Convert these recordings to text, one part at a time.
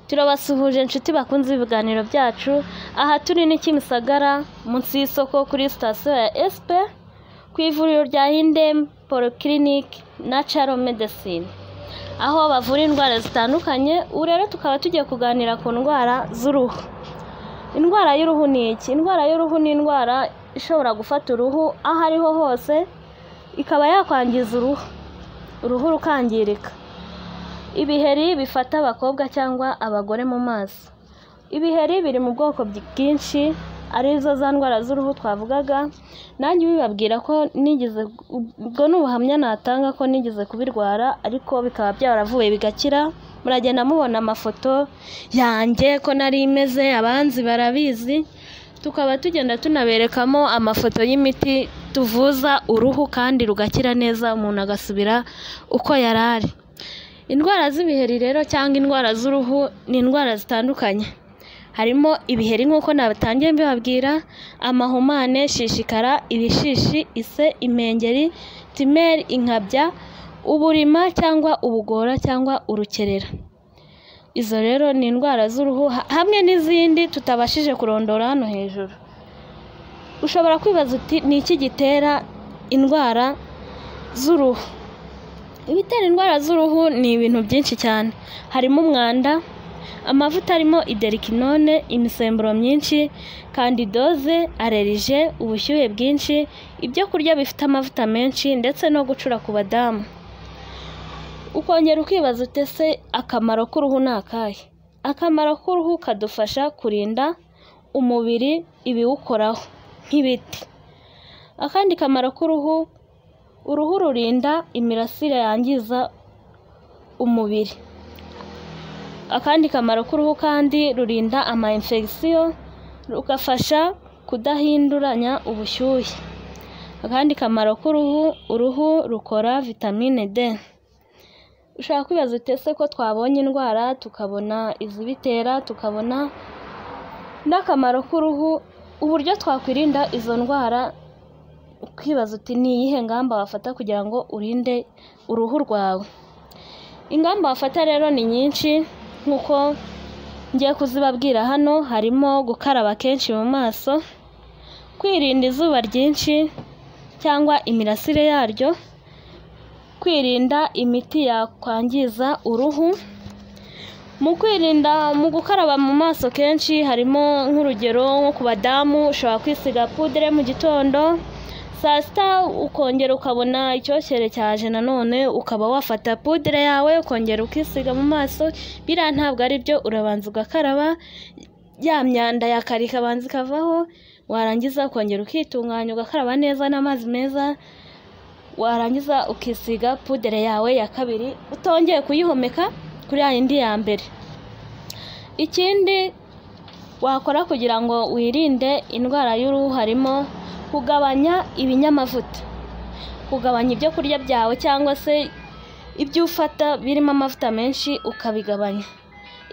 turabasuhuje inshuti bakunze ibiganiro byacu aha turi ni Kimisagara munsi y'isoko kuri sitasiyo ya SP ku ivuriro rya Hindem Polyclinic Natural Medicine aho bavura indwara zitandukanye ubu rero tukaba tugiye kuganira ku ndwara z'uruhu indwara y'uruhu ni iki indwara y'uruhu ni indwara ishobora gufata uruhu aho ariho hose ikaba yakwangiza uruhu uruhu rukangirika ibiheri bifata abakobwa cyangwa abagore mu maso ibiheri biri mu bwoko bwinshi arizo za ndwara z'uruhu twavugaga nanjye bibabwira ko nigeze ubwo ni ubuhamya natanga ko nigeze kubirwara ariko bikaba byaravuye bigakira muragenda mubona amafoto yanjye ko nari imeze abanzi barabizi tukaba tugenda tunaberekamo amafoto y'imiti tuvuza uruhu kandi rugakira neza umuntu agasubira uko yari ari indwara z'ibiheri rero cyangwa indwara z'uruhu ni indwara zitandukanye harimo ibiheri nk'uko nabitangiye mbibabwira amahumane shishikara ibishishi ise impengeri timeri inkabya uburima cyangwa ubugora cyangwa urukerera izo rero ni indwara z'uruhu ha- hamwe n'izindi tutabashije kurondora hano hejuru ushobora kwibaza uti ni iki gitera indwara z'uruhu ibitera indwara z'uruhu ni ibintu byinshi cyane harimo umwanda amavuta arimo iderikinone imisemburo myinshi kandidoze arerije ubushyuhe bwinshi ibyo kurya bifite amavuta menshi ndetse no gucura ku badamu ukongera ukibaza utese akamaro k'uruhu ni akahe akamaro k'uruhu kadufasha kurinda umubiri ibiwukoraho nk'ibiti akandi kamaro k'uruhu uruhu rurinda imirasire yangiza umubiri akandi kamaro k'uruhu kandi rurinda ama infection rugafasha kudahinduranya ubushyuhe akandi kamaro k'uruhu uruhu rukora vitamine D ushobora kwibaza uti ese ko twabonye indwara tukabona izibitera tukabona n'akamaro k'uruhu uburyo twakwirinda izo ndwara ukibaza uti ni iyihe ngamba wafata kugira ngo urinde uruhu rwawe ingamba wafata rero ni nyinshi nk'uko ngiye kuzibabwira hano harimo gukaraba kenshi mu maso kwirinda izuba ryinshi cyangwa imirasire yaryo kwirinda imiti yakwangiza uruhu mu kwirinda mu gukaraba mu maso kenshi harimo nk'urugero nko ku badamu ushobora kwisiga pudere mu gitondo saa sita ukongera ukabona icyokere cyaje nanone ukaba wafata pudere yawe ukongera ukisiga mu maso biriya ntabwo ari byo urabanza ugakaraba ya myanda ya kare ikabanza ikavaho warangiza ukongera ukitunganya ugakaraba neza n'amazi meza warangiza ukisiga pudere yawe ya kabiri utongeye kuyihomeka kuri ya yindi ya mbere ikindi wakora kugira ngo wirinde indwara y'uruhu harimo kugabanya ibinyamavuta kugabanya ibyo kurya byawe cyangwa se ibyo ufata birimo amavuta menshi ukabigabanya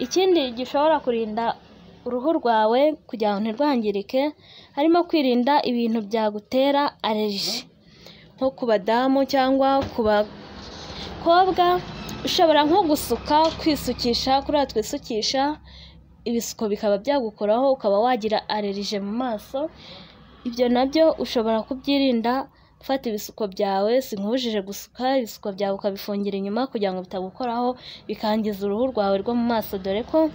ikindi gishobora kurinda uruhu rwawe kugira ngo ntirwangirike harimo kwirinda ibintu byagutera aleriji nko ku badamu cyangwa ku bakobwa ushobora nko gusuka kwisukisha kuriya twisukisha ibisuko bikaba byagukoraho ukaba wagira alerije mu maso ibyo nabyo ushobora kubyirinda ufata ibisuko byawe sinkubujije gusuka ibisuko byawe ukabifungira inyuma kugira ngo bitagukoraho bikangiza uruhu rwawe rwo mu maso dore ko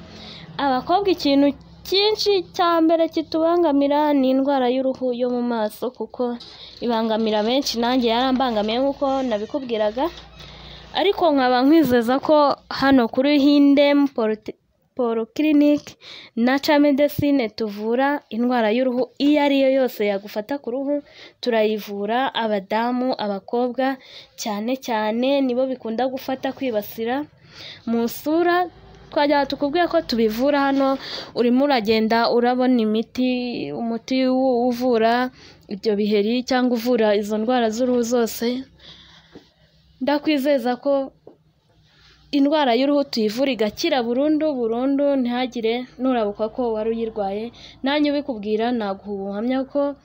abakobwa ikintu cyinshi cya mbere kitubangamira ni indwara y'uruhu yo mu maso kuko ibangamira benshi nanjye yarambangamiye nk'uko nabikubwiraga ariko nkaba nkwizeza ko hano kuri Hindem Polyte- Polyclinic Natural Medicine tuvura indwara y'uruhu iyo ari yo yose yagufata ku ruhu turayivura abadamu, abakobwa cyane cyane nibo bikunda gufata kwibasira mu isura twajya tukubwira ko tubivura hano urimo uragenda urabona imiti umuti u- uvura ibyo biheri cyangwa uvura izo ndwara z'uruhu zose ndakwizeza ko indwara y'uruhu tuyivura igakira burundu burundu ntihagire nurabuka ko wari uyirwaye nanjye ubikubwira naguha ubuhamya ko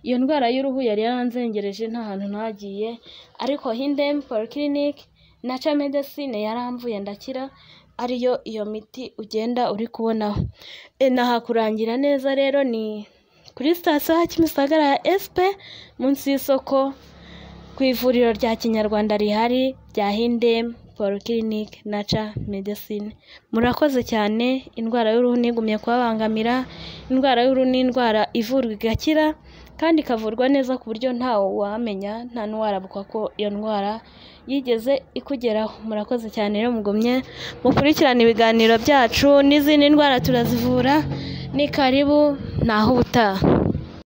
iyo ndwara y'uruhu yari yaranzengereje nta hantu ntagiye ariko hindem polyclinic naca medecine yaramvuye ndakira ariyo iyo miti ugenda uri kubonaho. Ntahakurangira neza rero ni kuri sitasiyo ya Kimisagara ya Esipe munsi y'isoko ku ivuriro rya Kinyarwanda rihari rya Hindem Polyclinic Nature Medicine. Murakoze cyane, indwara y'uruhu ntigumye kubabangamira, indwara y'uruhu ni indwara ivurwa igakira kandi ikavurwa neza ku buryo ntawe wamenya, nta n'uwarabuka ko iyo ndwara yigeze ikugeraho. Murakoze cyane rero mugumye mukurikirane ibiganiro byacu n'izindi ndwara turazivura, ni karibu ntaho ubutaha.